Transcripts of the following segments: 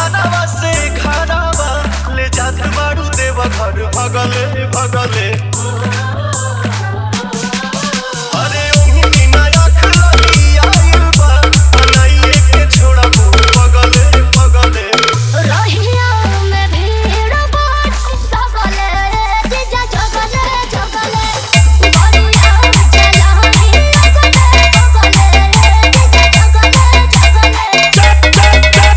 घरावा से घरावा ले जात बाड़ू देव घर भगले भगले अरे ओही बिना आँख लगी आइल बा बनाइए के छोड़बू पगले पगले रहिया में भीड़ बाट सकले जीजा जगले जगले बरुया चलाही लगले जगले जीजा जगले जगले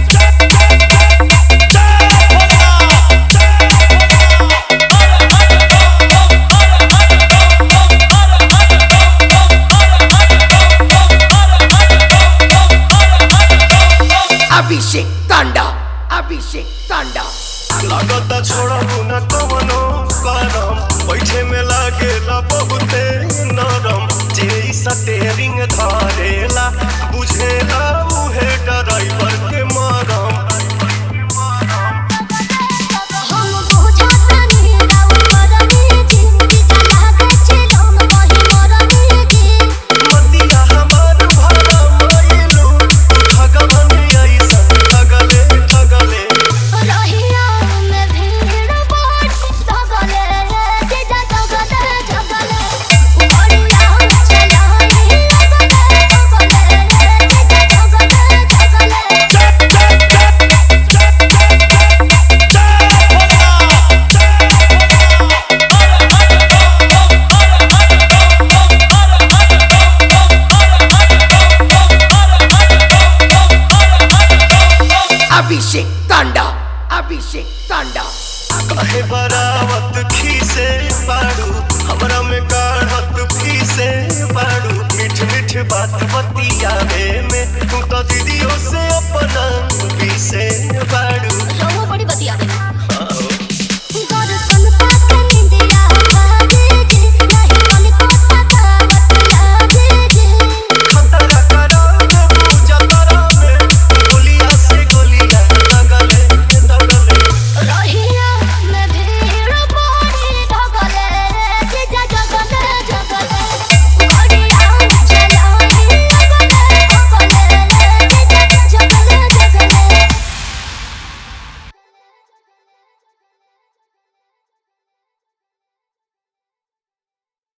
Abhishek Thanda. Abhishek Thanda. लागता छोड़बू न कवनो करम बैठे में लागेला बहुते नरम जे ई स्टेरिंग धरेला बुझेला उहे ड्राइवर के मरम हम बुझातानी राउ मरनी जी जीजा लागे चिलम वही मरनी जी मतिया हमार भरा मइलू भगवान ऐसन ठगले ठगले रहिया में भीड़ बाट सकले जीजा जगले जगले बरुया चलाही लगले जगले जीजा जगले जगले Abhishek Thanda. Abhishek Thanda. काहे बरावत खीसे बाड़ू हमरा में काढ़त फीसे बाड़ू मीठ मीठ बात बतियावे में तू तो दीदियों से अपना पीसे बाड़ू